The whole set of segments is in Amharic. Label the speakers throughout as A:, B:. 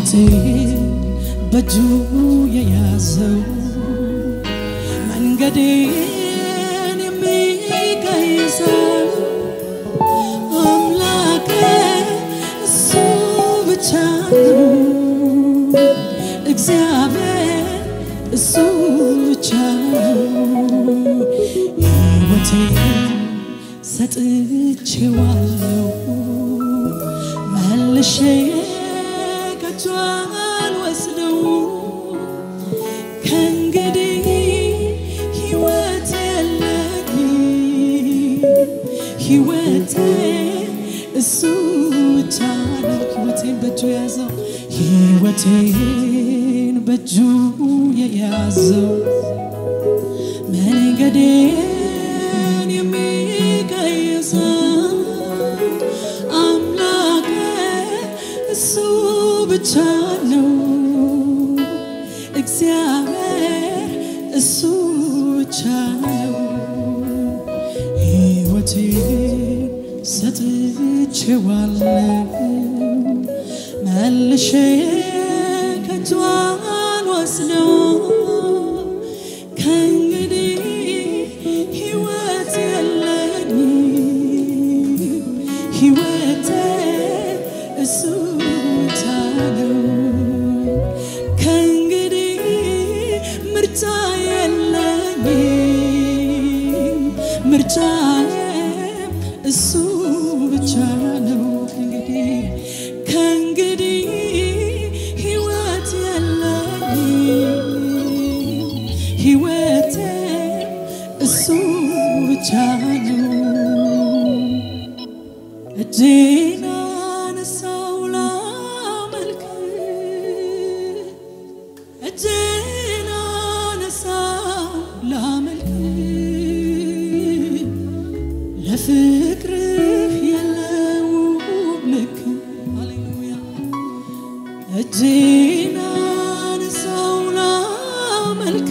A: ሕይወቴን በእጁ የያዘው መንገዴን የሚቀይሰው አምላኬ እሱ ብቻ ነው። እግዚአብሔር እሱ ብቻ ነው። ሕይወቴን ሰጥቼዋለሁ መልሼ ከእጁ አልወስደው ከእንግዲህ ሕይወት የለኝም ሕይወቴ እሱ ብቻ ነው። ሕይወቴን በእጁ የያዘው ሕይወቴን በእጁ የያዘው መንገዴን የሚቀይሰው አምላኬ እሱ ብቻ ነው። እግዚአብሔር እሱ ብቻ ነው። ሕይወቴን ሰጥቼዋለሁ መልሼ ከእጁ አልወስደው ከእንግዲህ ሕይወት የለኝም ሕይወቴ እሱ ብቻ ነው። ከእንግዲህ ምርጫ የለኝም ምርጫዬም እሱ ብቻ ነው። ከእንግዲህ ከእንግዲህ ሕይወት የለኝም ሕይወቴ እሱ ብቻ ነው። እጄን አነሳው ላመልክ እጄን አነሳው ላመልክ ለፍቅርህ የለውም ልክ ሃሌሉያ እጄን አነሳው ላመልክ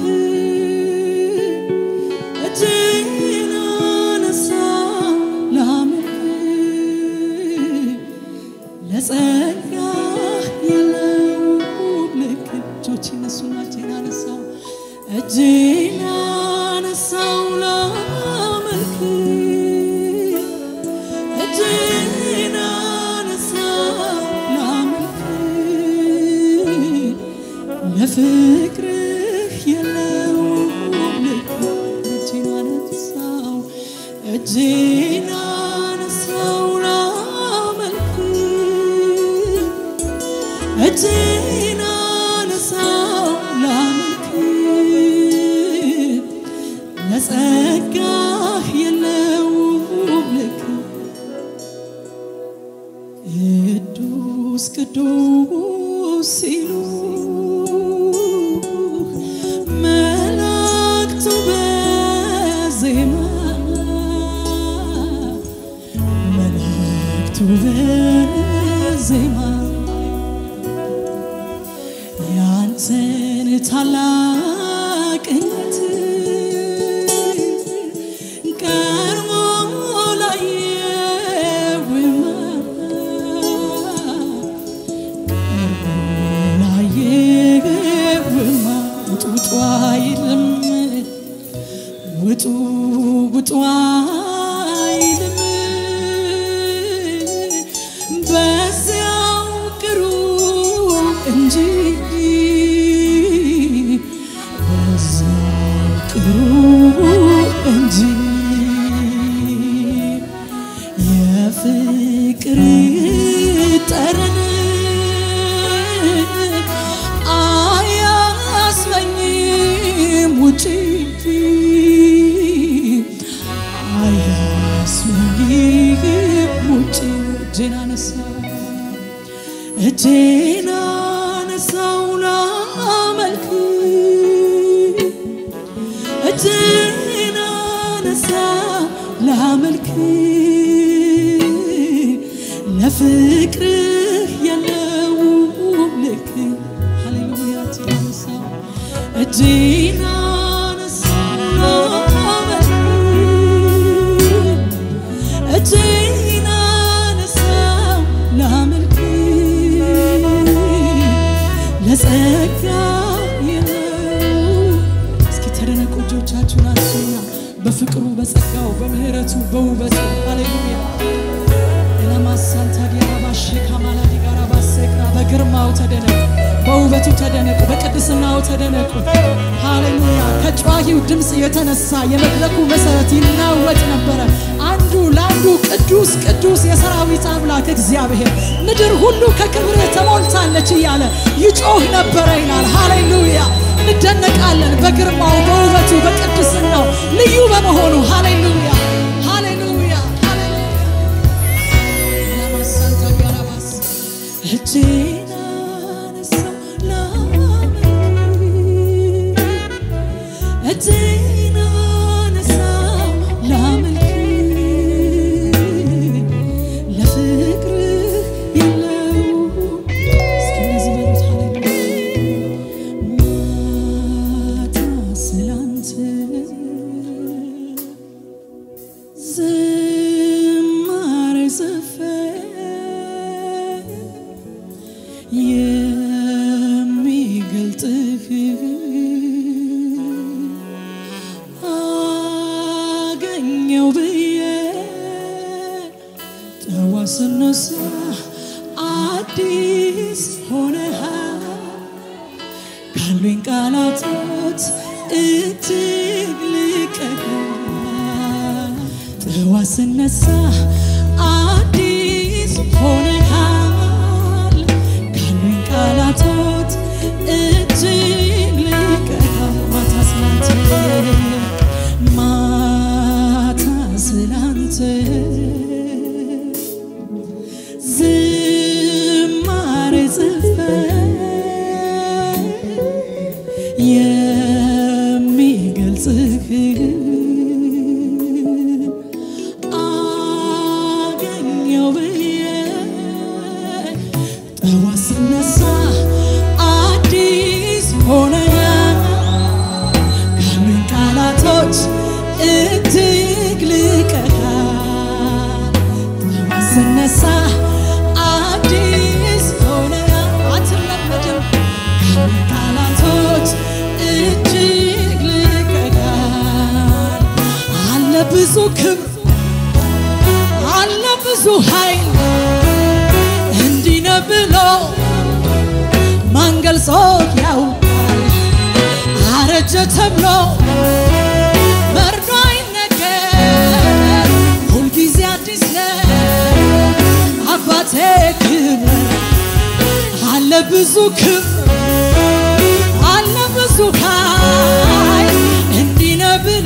A: እጄን አነሳው ላመልክ ለጸጋህ የለውም ልክ እጆች እነሱና እጄን አነሳው እጄን አነሳው ላመልክ እጄን አነሳው ላመልክ ለፍቅርህ የለውም ልክ እጄን አነሳው እጄን አነሳው ላመልክ እጄን አነሳው ላመልክ ለጸጋህ የለውም ልክ ቅዱስ ቅዱስ ሲሉ መላእክቱ በዜማ መላእክቱ በዜማ ያንተን ታላቅነት ቀርቦ ላየውማ ላየውማ ውጡ ውጡ አይልም ውጡ ውጡ አይልም በዚያው ቅሩ እንጂ በዚያው ቅሩ እንጂ የፍቅር ጠረን አያስመኝም ውጪ አያስመኝም ውጪ እጄን አነሳው እጄን አነሳው ላመልክ እጄን አነሳው ላመልክ ለፍቅርህ የለውም ልክ ሃሌሉያ እጄን አነሳው እጄን አነሳው ላመልክ እጄን አነሳው ላመልክ ጸጋ የለው እስኪ ተደነቁ እጆቻችሁን አንሱና በፍቅሩ በጸጋው በምህረቱ በውበቱ ሃሌሉያ ለማሳንታ ዲያራባሽ ካማላዲ ጋራ ባሴቅራ በግርማው ተደነቁ፣ በውበቱ ተደነቁ፣ በቅድስናው ተደነቁ። ሃሌሉያ ከጨዋሂው ድምፅ የተነሳ የመድረኩ መሰረት ይናወጥ ነበረ። አንዱ ለአንዱ ቅዱስ ቅዱስ የሰራዊት አምላክ እግዚአብሔር ምድር ሁሉ ከክብር ተሞልታለች እያለ ይጮህ ነበረ ይላል። ሃሌሉያ እንደነቃለን በግርማው በውበቱ በቅድስናው ልዩ በመሆኑ ሃሌሉያ ሃሌሉያ ሃሌሉያ ለማሳንታ ጋራባስ እጄን አነሳው ላመልክ እጄን አነሳው ላመልክ ለፍቅርህ የለው እስኪ እንደዚህ በሉት ሃሌሉያ ማታ ስላንተ ዝማሬ ዘፈን የሚገልጥህ አገኘው ብዬ ጠዋት ስነሳ አዲስ ሆነሃል ካሉኝ ቃላቶች እጅግ ልቀህ ጠዋት ስነሳ አዲስ ሆነሃል ካሉኝ ቃላቶች እጅግ ልቀህ ማታ ስላንተ ማታ ስላንተ ዝማሬ ዘፈን የሚገልጽህ አገኘው ብዬ ጠዋት ስነሳ አዲስ ሆነሃል ካሉኝ ቃላቶች እጅግ ልቀሃል ጠዋት ስነሳ አዲስ ሆነሃል አትለመድም ካሉኝ ቃላቶች እጅግ ልቀሃል አለ ብዙ ክብር አለ ብዙ ኃይል እንዲህ ነው ብሎ ማን ገልጾ ያውቃል? አረጀ ተብሎ መርዶ አይነገር፣ ሁልጊዜ አዲስ ነው አባቴ ክብር አለ ብዙ ክብር አለ ብዙ ኃይል እንዲህ ነው ብሎ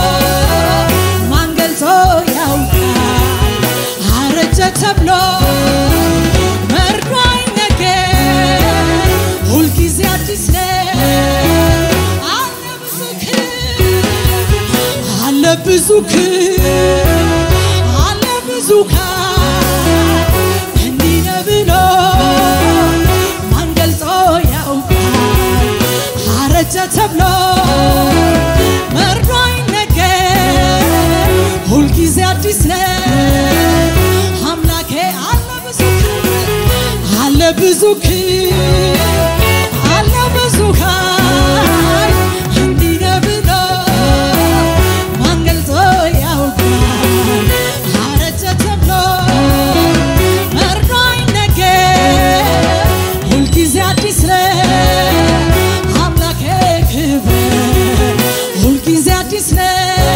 A: ማን ገልጾ ያውቃል? አረጀ ተብሎ መርዶ አይነገር፣ ሁልጊዜ አዲስ ነው አለ ብዙ ክብር አለ ብዙ ክብር አለ ብዙ ኃይል እንዲህ ነው ብሎ ማን ገልጾ ያውቃል? አረጀ ተብሎ መርዶ አይነገር፣ ሁልጊዜ አዲስ ነው አምላኬ አለ ብዙ ክብር አለ ብዙ ክብር አለ ብዙ ኃይል እንዲህ ነው ብሎ ማን ገልጾ ያውቃል? አረጀ ተብሎ መርዶ አይነገር፣ ሁልጊዜ አዲስ ነው አምላኬ ክብር ሁልጊዜ አዲስ ነው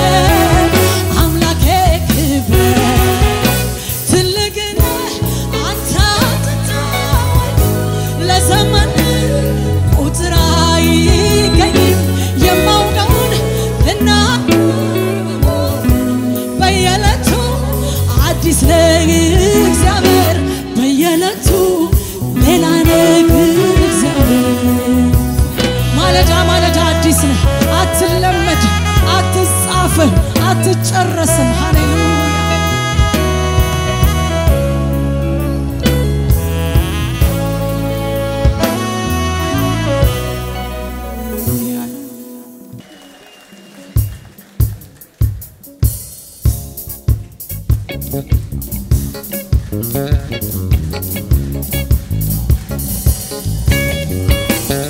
A: አምላኬ ክብር ትልቅ ነህ አንተ አትታወቅ ለዘመን ቁጥር አይገኝም የማውቀውን ልናገር በየዕለቱ አዲስ ነህ እግዚአብሔር በየዕለቱ ሌላ ነህ እግዚአብሔር ማለዳ ማለዳ አዲስ ነህ አትለመድ አትጻፍም አትጨረስም ሃሌሉያ
B: Thank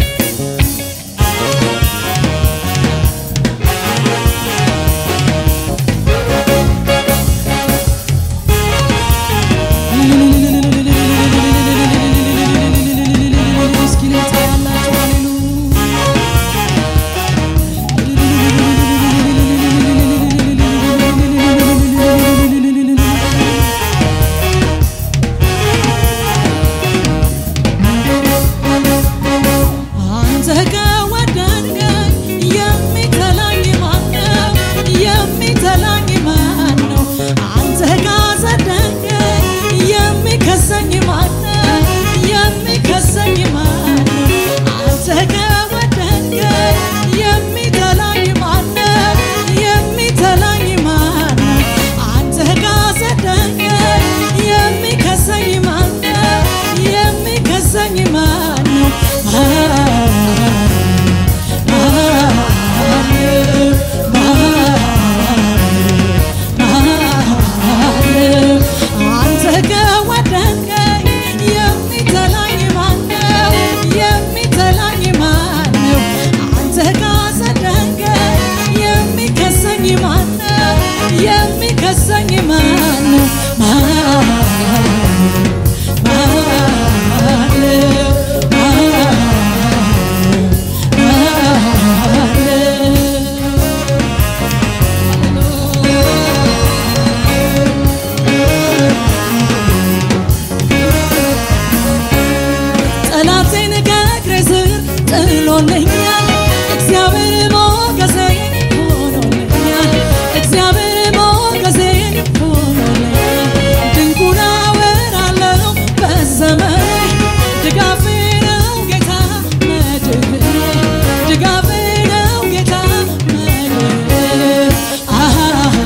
A: ሆኖልኛል እግዚአብሔር ሞገሴ ሆኖልኛል እግዚአብሔር ሞገሴ ሆኖልኛል ድንቁን አወራለሁ በዘመኔ ድጋፌ ነው ጌታ መድህኔ ድጋፌ ነው ጌታ መድህኔ አሃ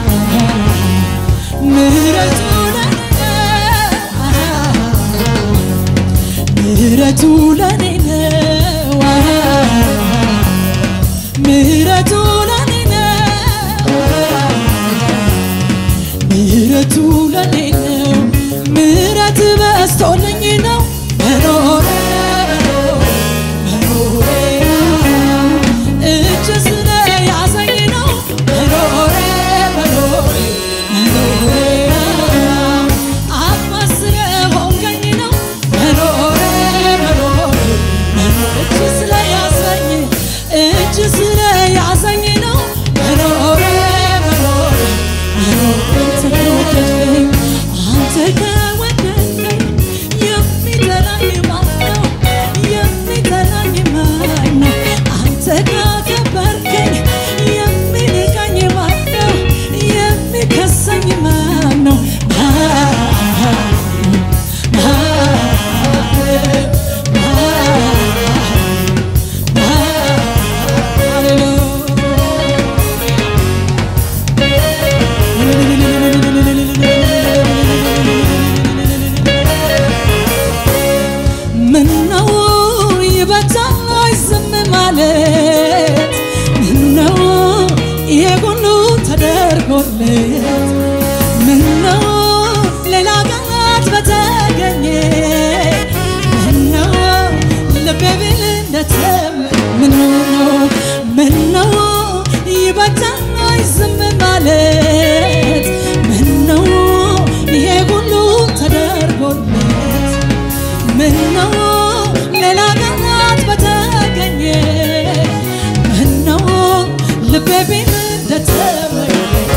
A: ምሕረቱ ለኔ ምሕረቱ ለኔ ነው ምሕረቱ ለኔ ነው ምሕረቱ ለኔ ነው ምሕረት በስቶልኝ ነው መኖሬ መኖሬ እጅ ስለያዘኝ ነው መኖሬ መኖሬ መኖሬ አባት ስለሆንከኝ ነው መኖሬ መኖሬ መኖሬ እጅ ስለያዘኝ እጅ ስለያዘኝ ነው መኖሬ መኖሬ አንተ ከወደድከኝ አንተ ከወደድከኝ የሚጠላኝ ማን ነው? የሚጠላኝ ማን ነው? አንተ ካከበርከኝ የሚንቀኝ ማን ነው? የሚከሰኝ ማን ነው? ምነው ይበዛል ዝም ማለት ምነው ይሄ ሁሉ ተደርጎለት ምነው ሌላ ቃላት በተገኘ ምነው ልቤ ቢል እንደተመ ምነው ምነው ይበዛል ዝም ማለት ምነው ይሄ ሁሉ ተደርጎለት ምነው ሌላ ቃላት በተገኘ ምነው ልቤ ቢል እንደተመኘ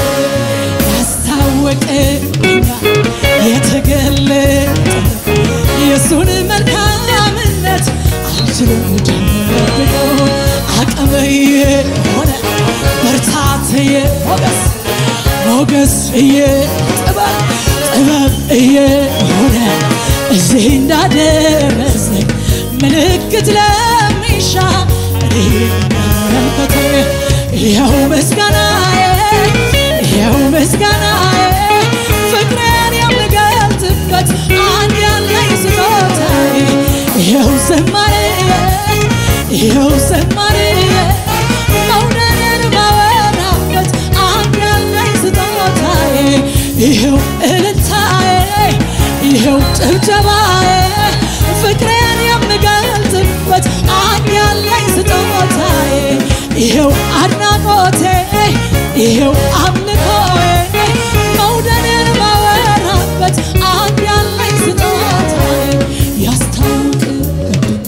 A: ያስታወቀኛል የተገለጠ የእሱን መልካምነት አልችልም ደብቀው አቅምዬ ሆነ በርታትዬ ሞገስ ሞገስዬ ጥበብ ጥበብዬ ሆነ እዚህ እንዳደረሰኝ ምልክት ለሚሻ እኔ መመልከቴ ይኸው ምስጋናዬ ይኸው ምስጋናዬ ፍቅሬን የምገልጥበት አንድ ያለኝ ስጦታዬ ይኸው ዝማሬ ይኸው ዝማሬ መውደድን ማወራበት አንድ ያለኝ ስጦታዬ ይኸው እልልታዬ ይኸው ጭብጨባዬ ፍቅሬን የምገልጥበት አንድ ያለኝ ስጦታዬ ይኸው አድናቆቴ ይኸው አምልኮዬ መውደድን ማወራበት አንድ ያለኝ ስጦታዬ ያስታውቅብኝ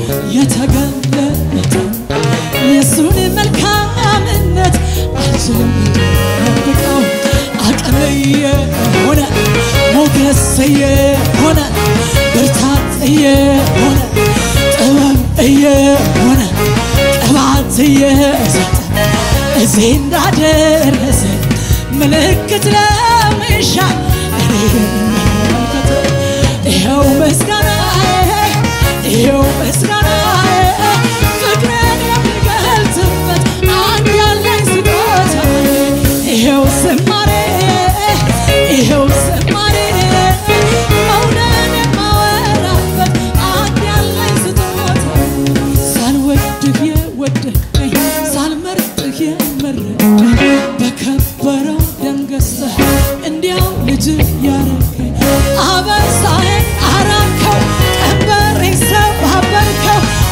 A: የተገለጠ የእሱን መልካምነት አልችልም ደብቀው አቅምዬ ሆነ ሞገስዬ ሆነ ብርታትዬ ሆነ ጥበብዬ ሆነ ቅባትዬ ሰጠ እዚህ እንዳደረሰ ምልክት ለምሻ እኔ መመልከት ይኸው ምስጋናዬ ይኸው ምስጋናዬ ፍቅሬን የምገልጽበት አንድ ያለኝ ስጦታዬ ይኸው ዝማሬ ይኸው ዝማሬ መውደድ የማወራበት አንድ ያለኝ ስጦታዬ ሳልወድህ የወደድከኝ ሳልመርጥህ የመረጥከኝ በከበረው ደም ገዝተህ እንዲያው ልጅ ያረከኝ አበሳዬን አራከው ቀንበሬን ሰባበርከው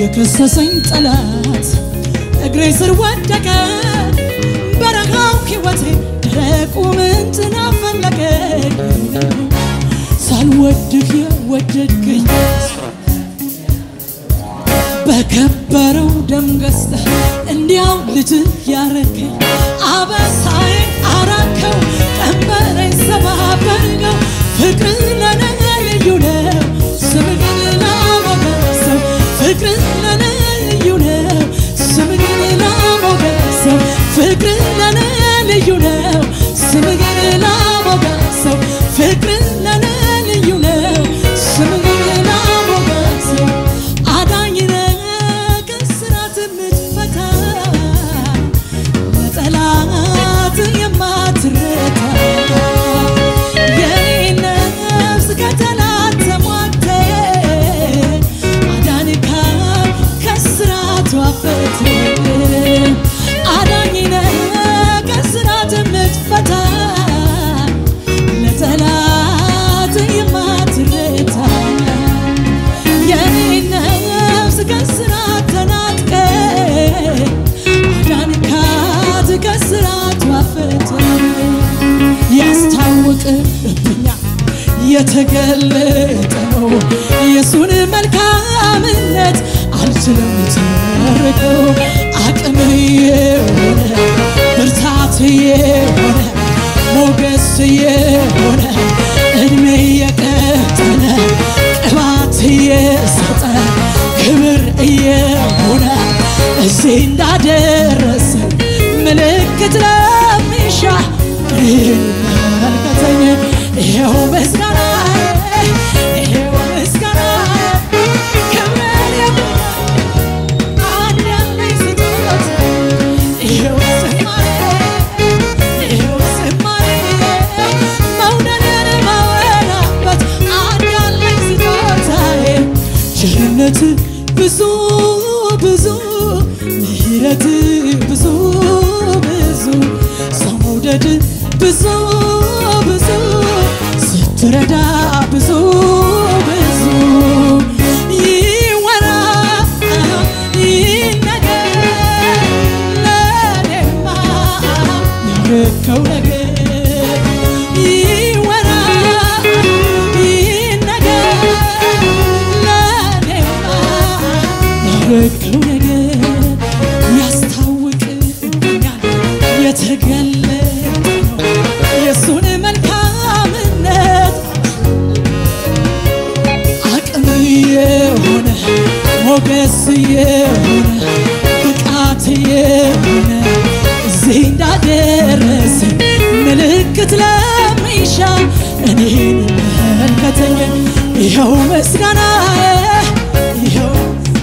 A: የከሰሰኝ ጠላት እግሬ ስር ወደቀ። በረሃው ሕይወቴ ደረቁ ምንጭን አፈለቀ። ሳልወድህ የወደድከኝ በከበረው ደም ገዝተህ እንዲያው ልጅ ያረከኝ አበሳዬ አራከው ቀንበሬን ሰባበርከው ፍቅር ለኔ ልዩ ነው ስምህን ላሞገሰው ፍቅር ለኔ ልዩ ነው ስምህን ላሞገሰው ፍቅር ለኔ ልዩ ነው ስምህን ላሞገሰው ፍቅር ለኔ ልዩ ነው ስምህን ላሞገሰው አዳኝ ነህ ከእስራት የምትፈታ ለጠላት የማትረታ የኔ ነፍስ ከጠላት ተሟግተ አዳንካት ከእስራቷ ፈትህ አዳኝ ነህ ከእስራት የምትፈታ ለጠላት የማትረታ የኔ ነፍስ ከእስራት ተናጥቀ አዳንካት ከእስራቷ ፈትህ ያስታውቅብኛል የተገለጠ ነው የሱን መልካምነት አልችልም ተርቀው አቅም የሆነ ብርታት የሆነ ሞገስ የሆነ እድሜ የቀጠለ ቅባት የሰጠ ክብር እየሆነ እዚህ እንዳደረሰ ምልክት ለሚሻ እኔን መልከተኝ ይኸው ምስጋና ይኸው ምስጋና ክብር የሆነ አንድ ያለኝ ስጦታ ይኸው ዝማሬ ይኸው ዝማሬ መውደድን ማወራበት አንድ ያለኝ ስጦታዬ ቸርነት ብዙ ብዙ ምሕረት ብዙ ብዙ ሰው መውደድ ብዙ ብዙ ስትረዳ ብዙ ብዙ ይወራ ይነገር ለኔማ ያረከው ነገር ይወራ ይነገር ለኔማ ያረከው ነገር ያስታውቅብኛል የተገለጠ ነው የእሱን መልካምነት አቅም የሆነ ሞገስ የሆነ ብቃት የሆነ እዚህ እንዳደረሰ ምልክት ለሚሻ እኔን መልከተኝ ይኸው ምስጋና ይኸው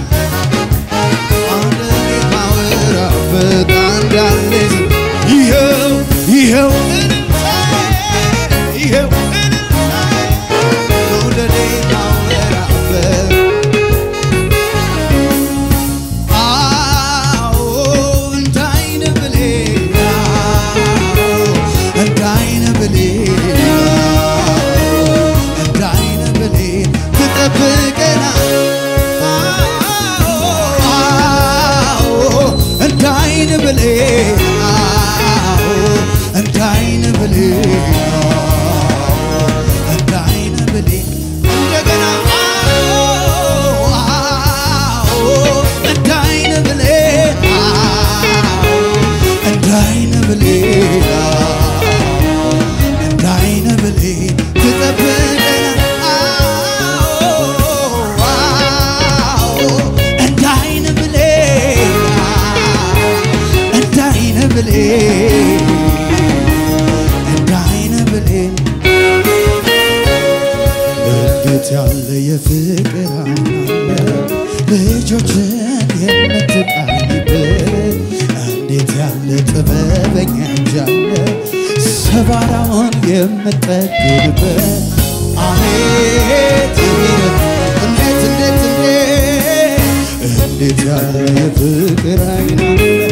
B: ማወራበት አንዳንዴ ይኸው ይኸው ይኸው መውደዴ ማወራበት አዎ እንዳይነ ብሌን እንዳይነ ብሌን እንዳይነ ብሌን ትጠብቀናል እንዳይን ብሌን እንዳይን ብሌን እንዳይን ብሌን እንደገና እንዳይን ብሌን እንዳይን ብሌን እንዳይን ብሌን ትጠብቀናል እንዳይን ብሌን እንዳይን ብሌን እንዳይን ብሌን እንዴት ያለ የፍቅር አለ ልጆችን የምትቃኝበት እንዴት ያለ ጥበበኛ እጃለ ሰባራውን የምጠግብበት አቤት የሚል እንዴት እንዴት እንዴት እንዴት ያለ የፍቅር አይን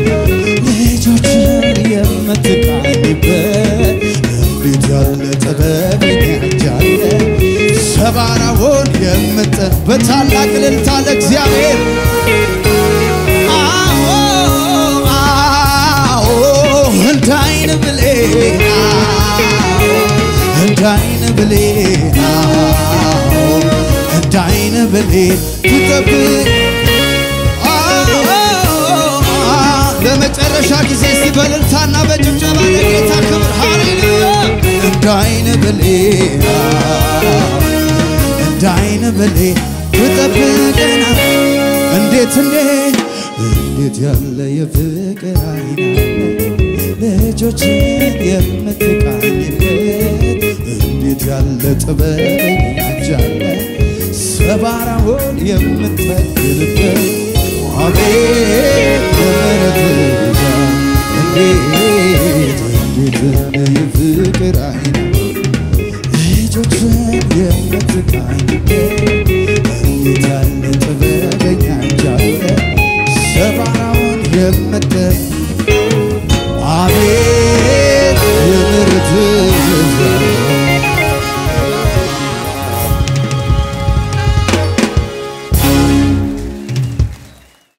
B: ልጆችን የምትቃኝበት እንዴት ያለ ጥበበኛ እጃለ ሰባራውን የምጠ በታላቅ እልልታ ለእግዚአብሔር ብሌን አዎ፣ እንደ አይን ብሌን ትጠብቅ ለመጨረሻ ጊዜ እስቲ በእልልታና በጭብጨባ ለጌታ ክብር ሃሌሉያ እንደ አይን ብሌን እንደ አይን ብሌን ትጠብቀና እንዴት እንዴት እንዴት ያለ የፍቅር አይን ልጆችን የምትቃኝበት እንዴት ያለ ጥበበኛ እጅ አለ ሰባራውን የምትጠግንበት አቤት የምሕረት ብዛት እንዴት እንዴት ያለ የፍቅር አይን ልጆችን የምትቃኝበት እንዴት ያለ ጥበበኛ እጅ አለ ሰባራውን የምትጠግንበት